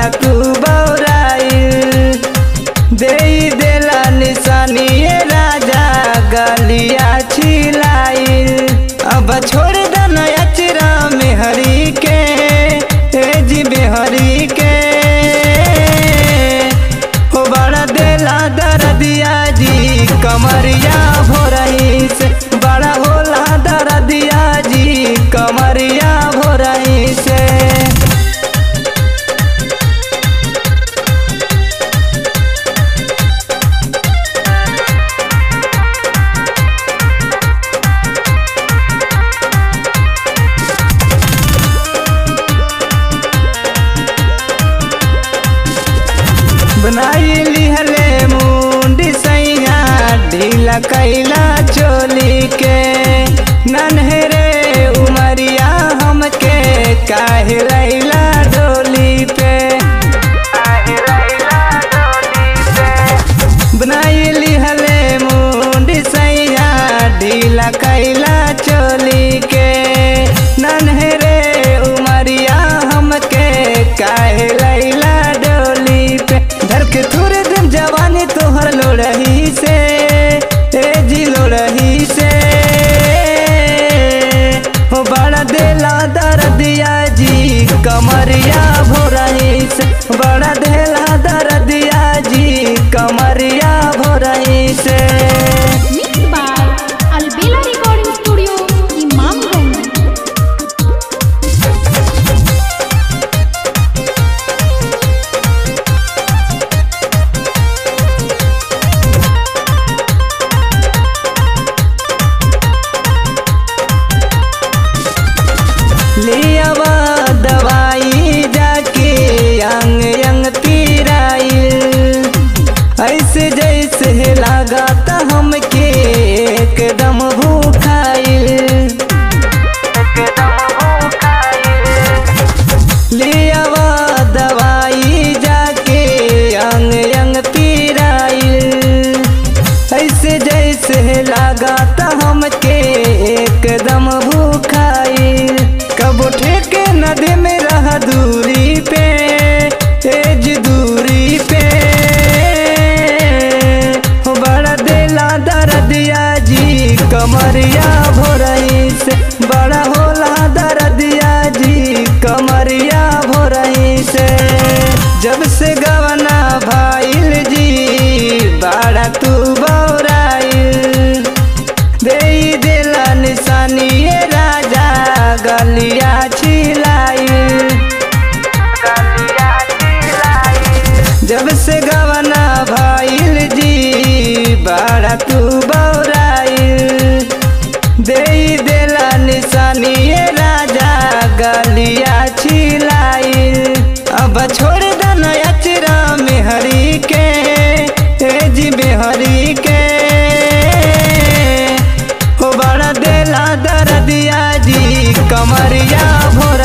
तू बौराइल दे देला निशानी ये राजा गलिया छिलाइल अब छोड़ दन अचरा में हरी के तेजी में हरी के हो बड़ा देला दरदिया जी कमरिया भोरही से बड़ा होला दरदिया जी कमरिया भोरही से बनाई लिहले मुंडी सैया ढीला कैला चोली के नन्हरे उमरिया हमके काहे लैला डोली पे बनाई लिहले मुंडी सैया ढीला कैला चोली के नन्हरे उमरिया हमके काहे लैला डोली पे धर के थोड़े दिन जवानी तोहर लोड़ही से ए जी लोड़ही से हो बड़ा देला दर्दिया जी कमरिया भोरही से बड़ा देला दर्दिया जी कमरिया भोरही से Mixed by Albela Recording Studio, Imamganj. लियावा दवाई जाके अंग अंग पीराइल ऐसे जैसे लगाता हमके एकदम भूखाइल लियावा दवाई जाके अंग अंग पीराइल ऐसे जैसे लगाता हमके एकदम भूखाइल कब ठेके नदी में रह दूरी पे तेज दूरी पे हो बड़ा देला दर्दिया जी कमरिया भोरही से बड़ा होला दर्दिया जी कमरिया भोरही से जब से गवना भाईल जी बड़ा तू बौराइल दे देला निशानी ये राजा गलिया छिलाइल जब से गवना भाईल जी बड़ा तू बौराइल दे देला निशानी ये राजा गलिया छिलाइल अब छोड़ दन अचरा में हरी के तेजी में हरी के हो बड़ा देला दर्दिया जी कमरिया भोर